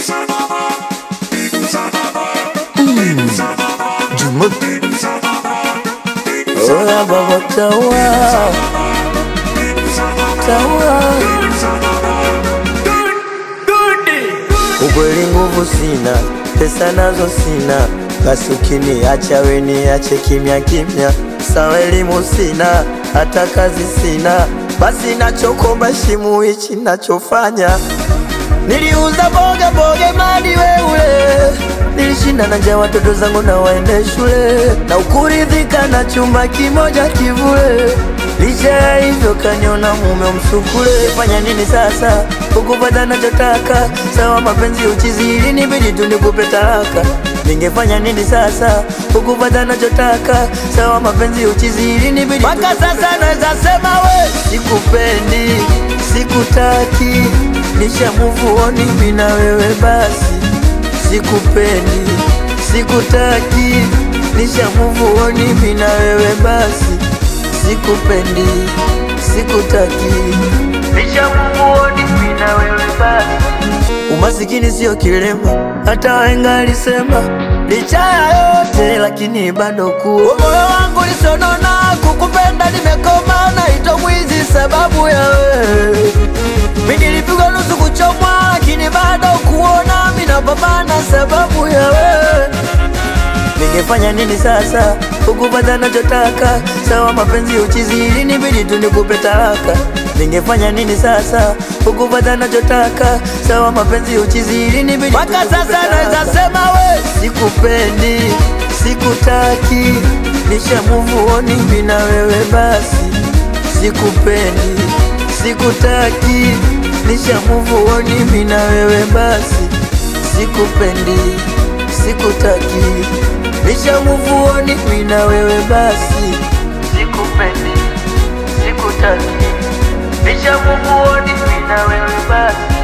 Jumuk Oya baba tawa Tawa Ukweli nguvu sina, pesa nazo sina, basi ukiniacha we niache kimya kimya. Sawa elimu sina, hata kazi sina, basi nachokomba shimu hichi nachofanya. Niliuza boga boga madi weule, nilishinda na njaa watoto zangu na waende shule, na ukuridhika na chumba kimoja kivule. Licha ya hivyo kaniona mume msukule. Fanya nini sasa ukupata nachotaka? Sawa mapenzi uchizi, ili nibidi tu nikupe talaka. Ningefanya nini sasa ukupata nachotaka? Sawa mapenzi uchizi, ili nibidi mpaka sasa naweza sema we sikupendi, sikutaki, nisha move on mimi na wewe basi, sikupendi, sikutaki, nisha move on mimi na wewe basi sikupendi, sikutaki, nishamuoni mimi na wewe basi. Umasikini sio kilema, hata wahenga alisema. Licha ya yote lakini bado kuwa moyo wangu lisonona, kukupenda nimekoma, naitwa mwizi sababu ya wewe. Mimi nilipigwa nusu kuchomwa, lakini bado kuona mimi napambana sababu ya wewe. Ningefanya nini sasa ukupata nachotaka? Sawa mapenzi uchizi, ili nibidi tu nikupe talaka. Ningefanya nini sasa ukupata nachotaka? Sawa mapenzi uchizi, ili nibidi mpaka sasa naweza sema we sikupendi, sikutaki, nisha move on mimi na wewe basi, sikupendi, sikutaki, nisha move on mimi na wewe basi, sikupendi, sikutaki Nisha move on mimi na wewe basi, sikupendi, sikutaki. Nisha move on mimi na wewe basi.